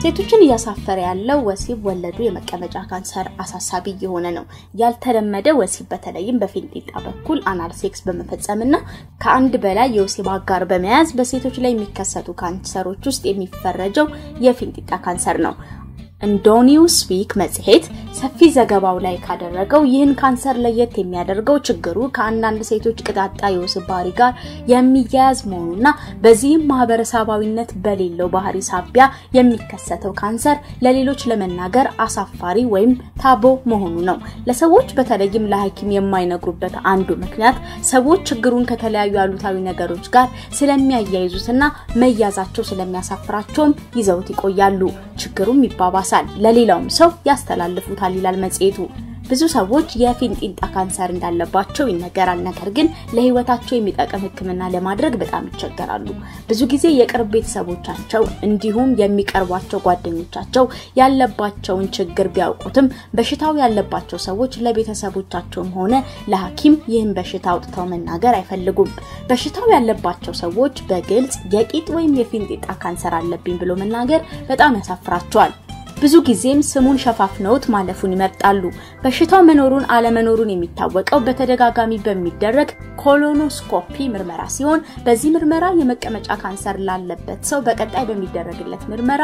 ሴቶችን እያሳፈረ ያለው ወሲብ ወለዱ የመቀመጫ ካንሰር አሳሳቢ እየሆነ ነው። ያልተለመደ ወሲብ በተለይም በፊንጢጣ በኩል አናል ሴክስ በመፈጸምና ከአንድ በላይ የወሲብ አጋር በመያዝ በሴቶች ላይ የሚከሰቱ ካንሰሮች ውስጥ የሚፈረጀው የፊንጢጣ ካንሰር ነው። እንዶኒውስ ዊክ መጽሔት ሰፊ ዘገባው ላይ ካደረገው ይህን ካንሰር ለየት የሚያደርገው ችግሩ ከአንዳንድ ሴቶች ቅጣጣ የወሲብ ባህሪ ጋር የሚያያዝ መሆኑና በዚህም ማህበረሰባዊነት በሌለው ባህሪ ሳቢያ የሚከሰተው ካንሰር ለሌሎች ለመናገር አሳፋሪ ወይም ታቦ መሆኑ ነው። ለሰዎች በተለይም ለሐኪም የማይነግሩበት አንዱ ምክንያት ሰዎች ችግሩን ከተለያዩ አሉታዊ ነገሮች ጋር ስለሚያያይዙትና መያዛቸው ስለሚያሳፍራቸውም ይዘውት ይቆያሉ። ችግሩም ይባባሳል፣ ለሌላውም ሰው ያስተላልፉታል ይላል መጽሔቱ። ብዙ ሰዎች የፊንጢጣ ካንሰር እንዳለባቸው ይነገራል። ነገር ግን ለህይወታቸው የሚጠቅም ሕክምና ለማድረግ በጣም ይቸገራሉ። ብዙ ጊዜ የቅርብ ቤተሰቦቻቸው እንዲሁም የሚቀርቧቸው ጓደኞቻቸው ያለባቸውን ችግር ቢያውቁትም በሽታው ያለባቸው ሰዎች ለቤተሰቦቻቸውም ሆነ ለሐኪም ይህን በሽታ አውጥተው መናገር አይፈልጉም። በሽታው ያለባቸው ሰዎች በግልጽ የቂጥ ወይም የፊንጢጣ ካንሰር አለብኝ ብሎ መናገር በጣም ያሳፍራቸዋል። ብዙ ጊዜም ስሙን ሸፋፍነውት ማለፉን ይመርጣሉ። በሽታው መኖሩን አለመኖሩን የሚታወቀው በተደጋጋሚ በሚደረግ ኮሎኖስኮፒ ምርመራ ሲሆን በዚህ ምርመራ የመቀመጫ ካንሰር ላለበት ሰው በቀጣይ በሚደረግለት ምርመራ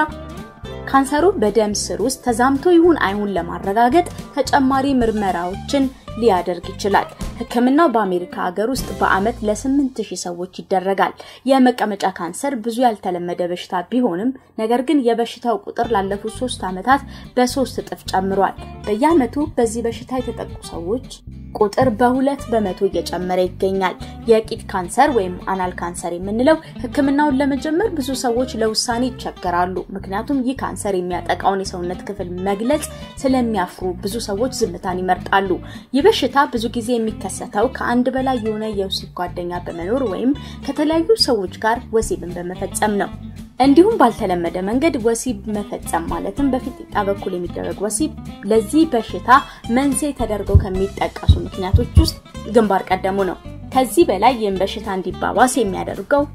ካንሰሩ በደም ስር ውስጥ ተዛምቶ ይሁን አይሁን ለማረጋገጥ ተጨማሪ ምርመራዎችን ሊያደርግ ይችላል። ህክምናው በአሜሪካ ሀገር ውስጥ በአመት ለ8000 ሰዎች ይደረጋል። የመቀመጫ ካንሰር ብዙ ያልተለመደ በሽታ ቢሆንም ነገር ግን የበሽታው ቁጥር ላለፉት ሶስት ዓመታት በሶስት እጥፍ ጨምሯል። በየአመቱ በዚህ በሽታ የተጠቁ ሰዎች ቁጥር በሁለት በመቶ እየጨመረ ይገኛል። የቂጥ ካንሰር ወይም አናል ካንሰር የምንለው ህክምናውን ለመጀመር ብዙ ሰዎች ለውሳኔ ይቸገራሉ። ምክንያቱም ይህ ካንሰር የሚያጠቃውን የሰውነት ክፍል መግለጽ ስለሚያፍሩ ብዙ ሰዎች ዝምታን ይመርጣሉ። ይህ በሽታ ብዙ ጊዜ የሚከሰተው ከአንድ በላይ የሆነ የወሲብ ጓደኛ በመኖር ወይም ከተለያዩ ሰዎች ጋር ወሲብን በመፈጸም ነው። እንዲሁም ባልተለመደ መንገድ ወሲብ መፈጸም ማለትም በፊንጢጣ በኩል የሚደረግ ወሲብ ለዚህ በሽታ መንስኤ ተደርገው ከሚጠቀሱ ምክንያቶች ውስጥ ግንባር ቀደሙ ነው። ከዚህ በላይ ይህን በሽታ እንዲባባስ የሚያደርገው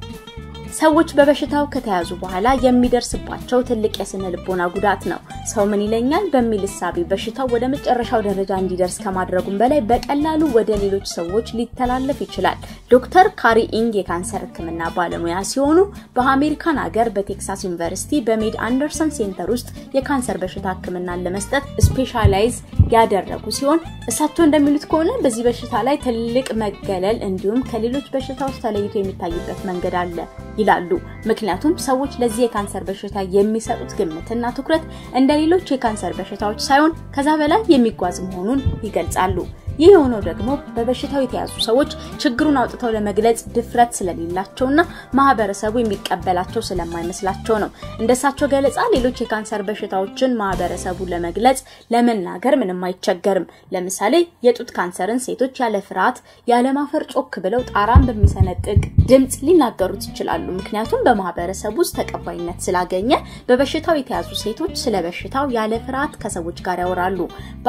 ሰዎች በበሽታው ከተያዙ በኋላ የሚደርስባቸው ትልቅ የስነ ልቦና ጉዳት ነው። ሰው ምን ይለኛል በሚል እሳቤ በሽታው ወደ መጨረሻው ደረጃ እንዲደርስ ከማድረጉም በላይ በቀላሉ ወደ ሌሎች ሰዎች ሊተላለፍ ይችላል። ዶክተር ካሪ ኢንግ የካንሰር ሕክምና ባለሙያ ሲሆኑ በአሜሪካን ሀገር በቴክሳስ ዩኒቨርሲቲ በሜድ አንደርሰን ሴንተር ውስጥ የካንሰር በሽታ ሕክምናን ለመስጠት ስፔሻላይዝ ያደረጉ ሲሆን እሳቸው እንደሚሉት ከሆነ በዚህ በሽታ ላይ ትልቅ መገለል እንዲሁም ከሌሎች በሽታዎች ተለይቶ የሚታይበት መንገድ አለ ይላሉ። ምክንያቱም ሰዎች ለዚህ የካንሰር በሽታ የሚሰጡት ግምትና ትኩረት እንደ ሌሎች የካንሰር በሽታዎች ሳይሆን ከዛ በላይ የሚጓዝ መሆኑን ይገልጻሉ። ይህ የሆነው ደግሞ በበሽታው የተያዙ ሰዎች ችግሩን አውጥተው ለመግለጽ ድፍረት ስለሌላቸውና ማህበረሰቡ የሚቀበላቸው ስለማይመስላቸው ነው። እንደሳቸው ገለጻ ሌሎች የካንሰር በሽታዎችን ማህበረሰቡ ለመግለጽ ለመናገር ምንም አይቸገርም። ለምሳሌ የጡት ካንሰርን ሴቶች ያለ ፍርሃት ያለማፈር ጮክ ብለው ጣራን በሚሰነጥቅ ድምፅ ሊናገሩት ይችላሉ። ምክንያቱም በማህበረሰቡ ውስጥ ተቀባይነት ስላገኘ በበሽታው የተያዙ ሴቶች ስለ በሽታው ያለ ፍርሃት ከሰዎች ጋር ያወራሉ።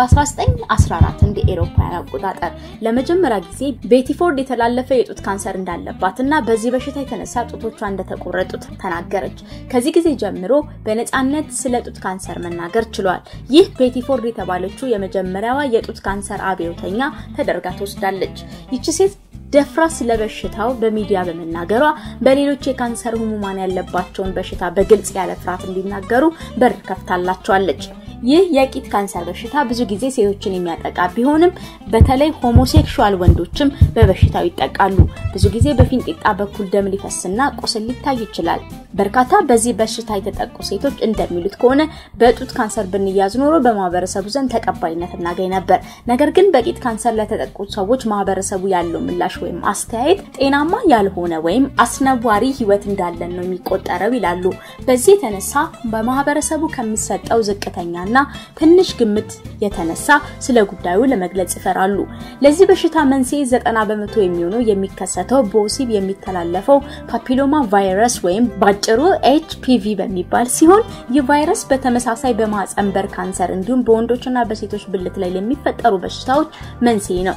በ1914 እንደ ኤሮፓውያን አቆጣጠር ለመጀመሪያ ጊዜ ቤቲ ፎርድ የተላለፈ የጡት ካንሰር እንዳለባት እና በዚህ በሽታ የተነሳ ጡቶቿ እንደተቆረጡት ተናገረች። ከዚህ ጊዜ ጀምሮ በነፃነት ስለ ጡት ካንሰር መናገር ችሏል። ይህ ቤቲ ፎርድ የተባለችው የመጀመሪያዋ የጡት ካንሰር አብዮተኛ ተደርጋ ትወስዳለች። ይቺ ሴት ደፍራ ስለ በሽታው በሚዲያ በመናገሯ በሌሎች የካንሰር ህሙማን ያለባቸውን በሽታ በግልጽ ያለ ፍርሃት እንዲናገሩ በር ከፍታላቸዋለች። ይህ የቂጥ ካንሰር በሽታ ብዙ ጊዜ ሴቶችን የሚያጠቃ ቢሆንም በተለይ ሆሞሴክሹዋል ወንዶችም በበሽታው ይጠቃሉ። ብዙ ጊዜ በፊንጢጣ በኩል ደም ሊፈስና ቁስል ሊታይ ይችላል። በርካታ በዚህ በሽታ የተጠቁ ሴቶች እንደሚሉት ከሆነ በጡት ካንሰር ብንያዝ ኖሮ በማህበረሰቡ ዘንድ ተቀባይነት እናገኝ ነበር። ነገር ግን በቂጥ ካንሰር ለተጠቁ ሰዎች ማህበረሰቡ ያለው ምላሽ ወይም አስተያየት ጤናማ ያልሆነ ወይም አስነዋሪ ህይወት እንዳለን ነው የሚቆጠረው ይላሉ። በዚህ የተነሳ በማህበረሰቡ ከሚሰጠው ዝቅተኛ እና ትንሽ ግምት የተነሳ ስለ ጉዳዩ ለመግለጽ ይፈራሉ። ለዚህ በሽታ መንስኤ ዘጠና በመቶ የሚሆነው የሚከሰተው በወሲብ የሚተላለፈው ፓፒሎማ ቫይረስ ወይም ባጭሩ ኤችፒቪ በሚባል ሲሆን ይህ ቫይረስ በተመሳሳይ በማህፀን በር ካንሰር እንዲሁም በወንዶችና በሴቶች ብልት ላይ ለሚፈጠሩ በሽታዎች መንስኤ ነው።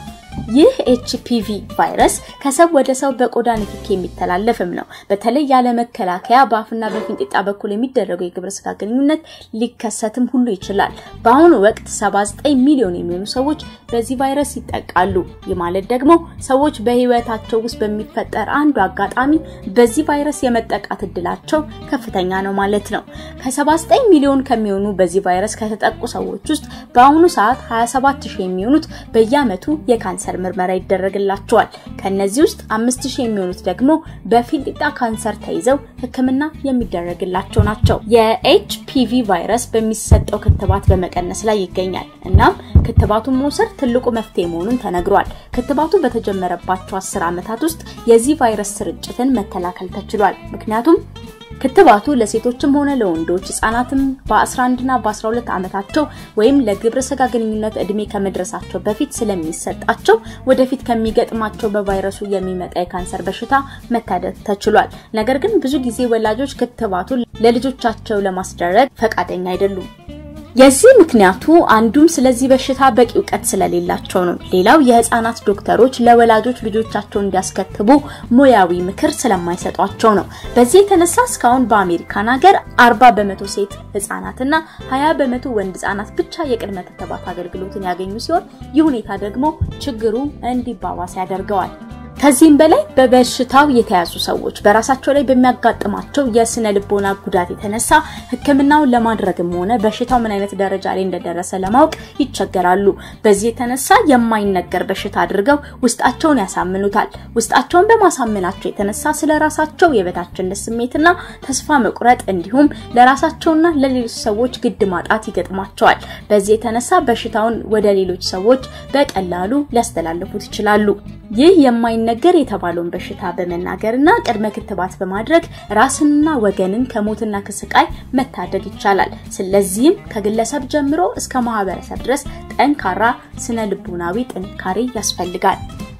ይህ ኤችፒቪ ቫይረስ ከሰው ወደ ሰው በቆዳ ንክኪ የሚተላለፍም ነው። በተለይ ያለ መከላከያ በአፍና በፊንጢጣ በኩል የሚደረገው የግብረ ስጋ ግንኙነት ሊከሰትም ሁሉ ይችላል። በአሁኑ ወቅት 79 ሚሊዮን የሚሆኑ ሰዎች በዚህ ቫይረስ ይጠቃሉ። ይህ ማለት ደግሞ ሰዎች በህይወታቸው ውስጥ በሚፈጠር አንዱ አጋጣሚ በዚህ ቫይረስ የመጠቃት እድላቸው ከፍተኛ ነው ማለት ነው። ከ79 ሚሊዮን ከሚሆኑ በዚህ ቫይረስ ከተጠቁ ሰዎች ውስጥ በአሁኑ ሰዓት 27 ሺህ የሚሆኑት በየአመቱ የካንሰር ምርመራ ይደረግላቸዋል። ከነዚህ ውስጥ 5000 የሚሆኑት ደግሞ በፊንጢጣ ካንሰር ተይዘው ሕክምና የሚደረግላቸው ናቸው። የኤችፒቪ ቫይረስ በሚሰጠው ክትባት በመቀነስ ላይ ይገኛል። እናም ክትባቱን መውሰድ ትልቁ መፍትሄ መሆኑን ተነግሯል። ክትባቱ በተጀመረባቸው 10 ዓመታት ውስጥ የዚህ ቫይረስ ስርጭትን መከላከል ተችሏል። ምክንያቱም ክትባቱ ለሴቶችም ሆነ ለወንዶች ህጻናትም በ11 እና በ12 ዓመታቸው ወይም ለግብረ ስጋ ግንኙነት እድሜ ከመድረሳቸው በፊት ስለሚሰጣቸው ወደፊት ከሚገጥማቸው በቫይረሱ የሚመጣ የካንሰር በሽታ መታደግ ተችሏል። ነገር ግን ብዙ ጊዜ ወላጆች ክትባቱን ለልጆቻቸው ለማስደረግ ፈቃደኛ አይደሉም። የዚህ ምክንያቱ አንዱም ስለዚህ በሽታ በቂ እውቀት ስለሌላቸው ነው። ሌላው የህፃናት ዶክተሮች ለወላጆች ልጆቻቸውን እንዲያስከትቡ ሙያዊ ምክር ስለማይሰጧቸው ነው። በዚህ የተነሳ እስካሁን በአሜሪካን ሀገር 40 በመቶ ሴት ህፃናትና 20 በመቶ ወንድ ህፃናት ብቻ የቅድመ ክትባት አገልግሎትን ያገኙ ሲሆን ይህ ሁኔታ ደግሞ ችግሩ እንዲባባስ ያደርገዋል። ከዚህም በላይ በበሽታው የተያዙ ሰዎች በራሳቸው ላይ በሚያጋጥማቸው የስነ ልቦና ጉዳት የተነሳ ሕክምናውን ለማድረግም ሆነ በሽታው ምን አይነት ደረጃ ላይ እንደደረሰ ለማወቅ ይቸገራሉ። በዚህ የተነሳ የማይነገር በሽታ አድርገው ውስጣቸውን ያሳምኑታል። ውስጣቸውን በማሳመናቸው የተነሳ ስለ ራሳቸው የበታችነት ስሜትና ተስፋ መቁረጥ እንዲሁም ለራሳቸውና ለሌሎች ሰዎች ግድ ማጣት ይገጥማቸዋል። በዚህ የተነሳ በሽታውን ወደ ሌሎች ሰዎች በቀላሉ ሊያስተላልፉት ይችላሉ። ይህ የማይነገር የተባለውን በሽታ በመናገርና ቅድመ ክትባት በማድረግ ራስንና ወገንን ከሞትና ከስቃይ መታደግ ይቻላል። ስለዚህም ከግለሰብ ጀምሮ እስከ ማህበረሰብ ድረስ ጠንካራ ስነ ልቦናዊ ጥንካሬ ያስፈልጋል።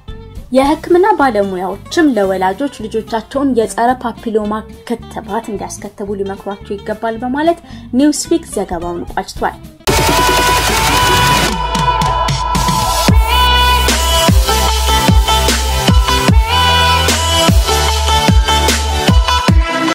የህክምና ባለሙያዎችም ለወላጆች ልጆቻቸውን የጸረ ፓፒሎማ ክትባት እንዲያስከትቡ ሊመክሯቸው ይገባል በማለት ኒውስዊክ ዘገባውን ቋጭቷል።